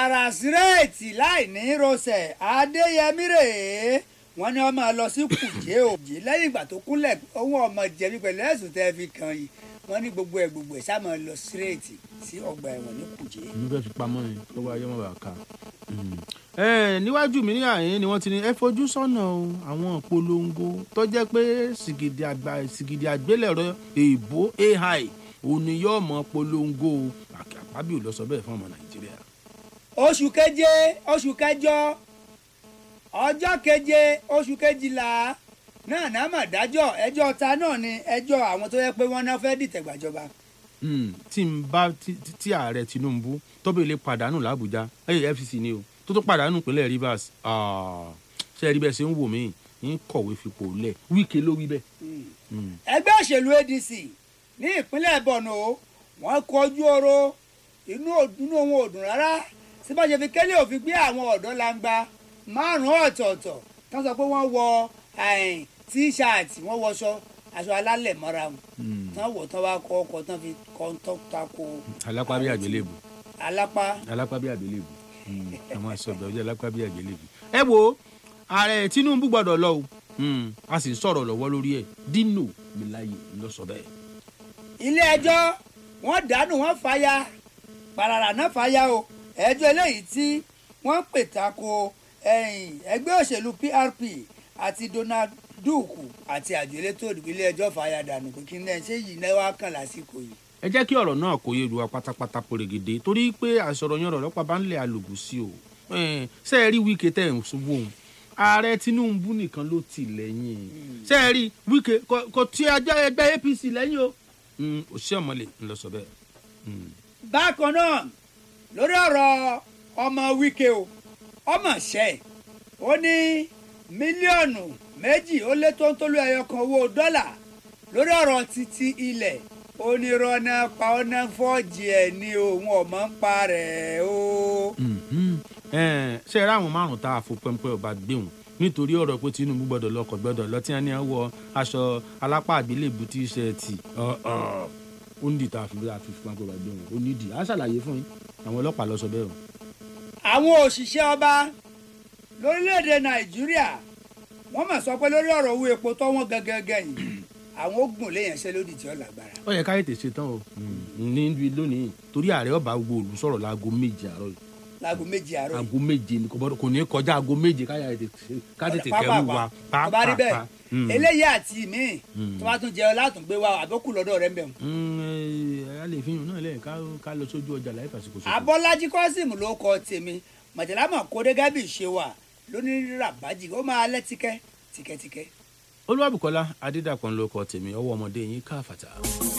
tààrà sírẹ́ẹ̀tì láì ní rọsẹ̀ adéyẹmí rèé wọ́n ní wọ́n máa lọ sí kùjé òjì lẹ́yìn ìgbà tó kúnlẹ̀ ohun ọmọ jẹ̀bi pẹ̀lú ẹ̀sùn tẹ́ fi kàn yìí wọ́n ní gbogbo ẹ̀ gbogbo ẹ̀ sá máa lọ sírẹ́ẹ̀tì sí ọgbà ẹ̀wọ̀n ní kùjé. mo fẹ́ fi pamọ́ ni lọ́wọ́ ayé wọn bá ká. níwájú mi ní àyín ni wọ́n ti ní ẹ fojú sọ́nà o àwọn ìpolongo tó jẹ́ pé sìgìdì àgbà sìgìdì àgbélẹ̀rọ èèbó ai òun ni yóò mọ polongo àpábíò lọ sọ bẹ́ẹ̀ fún ọmọ nàìjíríà. oṣù keje oṣù kẹjọ ọjọ́ keje oṣù kejìlá náà náà mà dájọ́ ẹjọ́ ta náà ni ẹjọ́ àwọn tó yẹ pé wọ́n náà fẹ́ dìtẹ̀ gbàjọba. tí n bá tí ààrẹ tinubu tọ́bẹ̀ lè pàdánù làbújá ẹ̀yẹ fcc ni o tó tó pàdánù ìpínlẹ̀ rivers ṣe rí bẹ́ẹ̀ ṣe ń wò mí ń kọ̀wé fipò lẹ̀ wíkẹ́ ló wí bẹ́ẹ̀. ẹgbẹ́ òṣèlú adc ní ìpínlẹ̀ borno wọ́n kọjú ọ̀rọ̀ inú ohun òdùn rárá tí bá ṣe fi kélé òfin gbé àwọn ọ̀dọ́ langba márùn-ún ọ̀tọ̀ọ̀tọ̀ tán sọ pé wọ́n wọ tíṣààtì wọ́n wọṣọ aṣọ alálẹ̀ mọ́ra wọn tán wọ̀ tán wá kọ́ ọkọ̀ tán fi kọ́ tán tako. alápá bí àgbélébù. alápá. alápá bí àgbélébù àwọn àṣọdọ̀ ọjọ́ alápá bí àgbélébù. ẹ wo ààrẹ tinubu gbọ́dọ̀ lọ o a sì ń sọ̀rọ̀ lọ́wọ́ lórí ẹ̀ dino milaye ló sọ bẹ́ẹ̀. ilé ẹjọ́ wọ́n dànù wọ́n fàya parara náà fàya o ẹjọ́ eléyìí tí wọ́n pè tako ẹgbẹ́ òṣèlú PRP àti Donald Duke àti àjọ elétò ìdìbò ilé ẹjọ́ fàya dànù pé kí ní ṣe yìí náà wá kàn lásìkò yìí. ẹ jẹ́ kí ọ̀rọ̀ náà kó yé wa pátápátá pòrègèdè torí pé àṣọrọ̀ yan ọ̀rọ̀ lọ́pàá bá ń lẹ̀ àlògùn sí o ṣé ẹ rí Wike tẹ̀ ń ṣubú òun ààrẹ Tinubu nìkan ló tì lẹ́yìn ṣé ẹ rí Wike kò tí ẹgbẹ́ APC lẹ́yìn o òṣìṣẹ́ ọmọlẹ̀ ń lọ sọ bẹ́ẹ̀. bákan náà lórí ọ̀rọ̀ ọmọ Wike o ọmọ ṣẹ́ ó ní mílíọ̀nù méjì ó lé tó ń tólú ẹyọ kan owó dọ́là lórí ọ̀rọ̀ títí ilẹ̀ onírọ̀nà pa ọ̀nà fọ́ọ̀jì ẹ̀ ní òun ọ̀mọ́ ń pa rẹ̀ o. ṣé ẹ ráwọn márùn tá a fò pẹ́ńpẹ́ ọba gbéhùn nítorí ọ̀rọ̀ pé Tinubu gbọ́dọ̀ lọkọ̀ gbọ́dọ̀ lọ tí wọ́n ní wọ aṣọ alápá àgbélébù tíṣẹ̀tì ó ń dìtà àfi àfi fún akọ̀rọ̀ gbé wọn ó nídìí á ṣàlàyé fún yín àwọn ọlọ́pàá lọ sọ bẹ́ẹ̀ o. àwọn òṣìṣẹ́ ọba lórílẹ̀‐èdè Nàìjíríà wọ́n mà sọ pé lórí ọ̀rọ̀ owó epo tó wọ́n gangan yìí àwọn ogun léèyàn ṣe lódì tí ó lágbára. ó yẹ ká ètè ṣetán o ní lónìí torí ààrẹ ọba gbogbo òlù sọ̀rọ̀ láago méje àárọ̀ yìí láago méje àárọ̀ yìí. aago méje ni kò ní kọjá aago méje ká tètè kẹrù wa pàápàá tó bá rí bẹ́ẹ̀ eléyìí àti mi tó bá tún jẹ látùngbé wa àbókù lọ́dọ̀ rẹ̀ ń bẹ̀. a lè fi hàn náà lẹ́yìn ká lọ sójú ọjà láì fàṣíkò sókè. abọ́lájí kọ́sìmù ló kọ tèmi mọ̀tẹ́lámọ̀ kó dé gábì ṣe wà lónìí ràbájì ó máa lẹ́ tíkẹ́ tíkẹ́tíkẹ́. olúwàbùkọ́lá adédàpọ̀ ń lo ọkọ̀ tèmi ọwọ́ ọmọdé yín káfàtà.